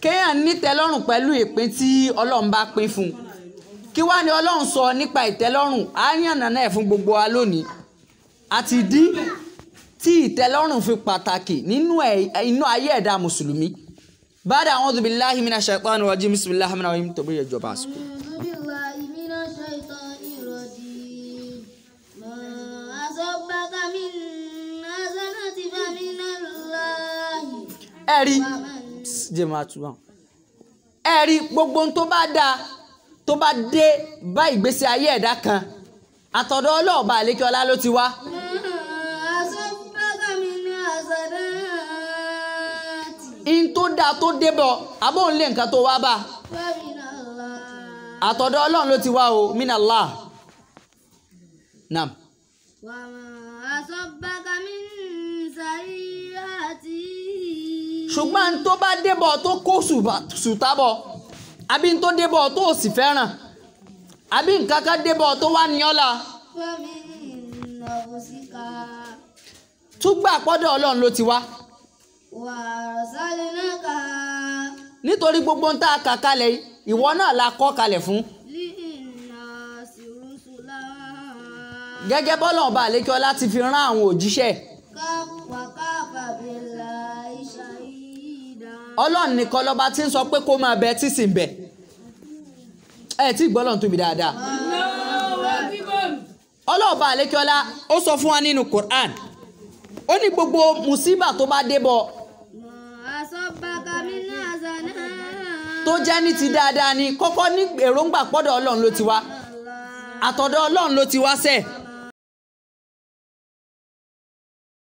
kéèyàn nítẹ́lọ́rùn pẹ̀lú ìpín tí ọlọ́run bá pín fún un kí wá ní ọlọ́run sọ nípa ìtẹ́lọ́rùn á yànnà náà fún gbogbo wa lónìí àti dí tí ìtẹ́lọ́rùn fi pàtàkì nínú ẹ̀ inú ayé ẹ̀dá mùsùlùmí bàdà a'udhu billahi minash shaitani rajim bismillahir rahmanir rahim tó bóyá ìjọba àsìkò. أعوذ بالله من الشيطان الرجيم ما أصابك من حسنة فمن الله ẹ rí ومن jẹ́ máa tún wọn. ẹ rí gbogbo ohun tó bá dáa tó bá dé bá ìgbésí ayé ẹ̀dá kan àtọ̀dọ̀ ọlọ́ọ̀bá àlékiọlá ló ti wá. ما أصابك من حسنات in tó dáa tó débọ̀ abóhùn lé nǹkan tó wá bá فمن الله àtọ̀dọ̀ ọlọ́run ló ti wá o minallah nam وما أصابك من سيئات ṣùgbọ́n n tó bá débọ̀ tó kó ṣùbà- ṣùtábọ̀ àbí n tó débọ̀ tó ò sì fẹ́ràn àbí nǹkan kan débọ̀ tó wá ní ọ́la فمن نفسك túgbà pọ́dọ̀ ọlọ́run ló ti wá وأرسلناك nítorí gbogbo ń tá a kà kalẹ̀ yìí, ìwọ náà la kọ́ kalẹ̀ fún للناس رسلا gẹ́gẹ́ bọ́lọ̀ ọba àlékiọlá ti fi rán àwọn òjíṣẹ́ كف وكفى بالله شهيدا ọlọ́run nìkan lọ́ba tí ń sọ pé kó máa bẹ tí sì ń bẹ ẹ tí gbọ́lọ̀ tóbi dáadáa ọlọ́ọ̀ba àlékiọlá ó sọ fún wa nínú Quran ó ní gbogbo mùsíbà tó bá débọ̀ ما أصابك من حسنات tó jẹ́ ní ti dáadáa ni kọ́kọ́ ní èròǹgbà pọ́dọ̀ ọlọ́run ló ti wá àtọ̀dọ̀ ọlọ́run ló ti wá sẹ́ẹ̀